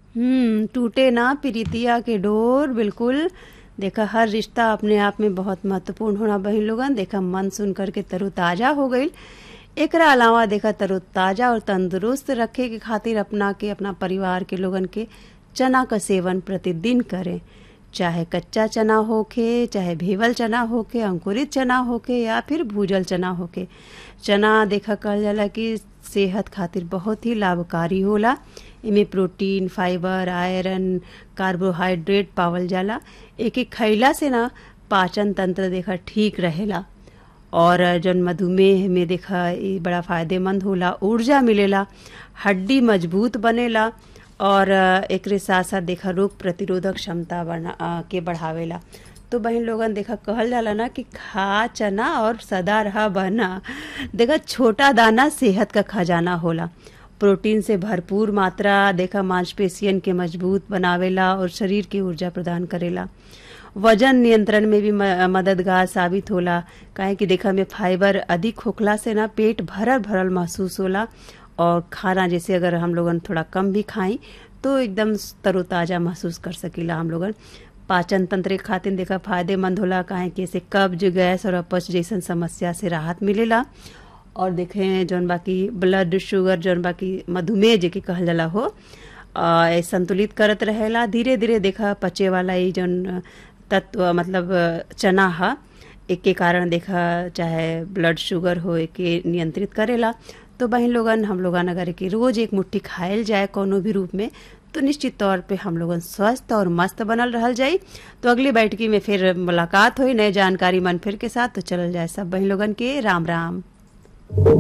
हम्म टूटे ना प्रीतिया के डोर बिल्कुल देखा हर रिश्ता अपने आप में बहुत महत्वपूर्ण होना बहन लोगन देखा मन सुन करके तरोताजा हो गईल एकरा अलावा देखा तरोताजा और तंदुरुस्त रखे के खातिर अपना के अपना परिवार के लोगन के चना का सेवन प्रतिदिन करें चाहे कच्चा चना होके चाहे भेवल चना होके अंकुरित चना होके या फिर भूजल चना होके चना देखा कहल जाला कि सेहत खातिर बहुत ही लाभकारी होला एमे प्रोटीन फाइबर आयरन कार्बोहाइड्रेट पावल जाला एके खइला से ना पाचन तंत्र देखा ठीक रहेला और जौन मधुमेह में देखा ये बड़ा फायदेमंद होला ऊर्जा मिलेला हड्डी मजबूत बनेला और एकरे साथ साथ देखा रोग प्रतिरोधक क्षमता बना के बढ़ावेला तो बहन लोगन देखा कहल जाला ना कि खा चना और सदा रहा बना देखा छोटा दाना सेहत का खजाना होला प्रोटीन से भरपूर मात्रा देखा मांसपेशियन के मजबूत बनावेला और शरीर की ऊर्जा प्रदान करेला वजन नियंत्रण में भी मददगार साबित होला काहे कि देखा में फाइबर अधिक होखला से ना पेट भरल भरल महसूस होला और खाना जैसे अगर हम लोगन थोड़ा कम भी खाई तो एकदम तरोताजा महसूस कर सकीला हम लोगन पाचन तंत्र के खातिर देखा फायदेमंद होला काहे कि इसे कब्ज गैस और अपच जैसन समस्या से राहत मिलेला और देखें जौन बाकी ब्लड शुगर जौन बाकी मधुमेह जेके कहल जाला हो आ, संतुलित करत रहेला धीरे धीरे देखा पचे वाला ये जौन तत्व मतलब चना हा एक के कारण देखा चाहे ब्लड शुगर हो के नियंत्रित करेला तो बहन लोगन हम लोगन अगर के रोज एक मुट्ठी खायल जाए कोनो भी रूप में तो निश्चित तौर पे हम लोगन स्वस्थ और मस्त बनल रहल जाई तो अगली बैठकी में फिर मुलाकात हुई नए जानकारी मन फिर के साथ तो चलल जाए सब बहन लोगन के राम राम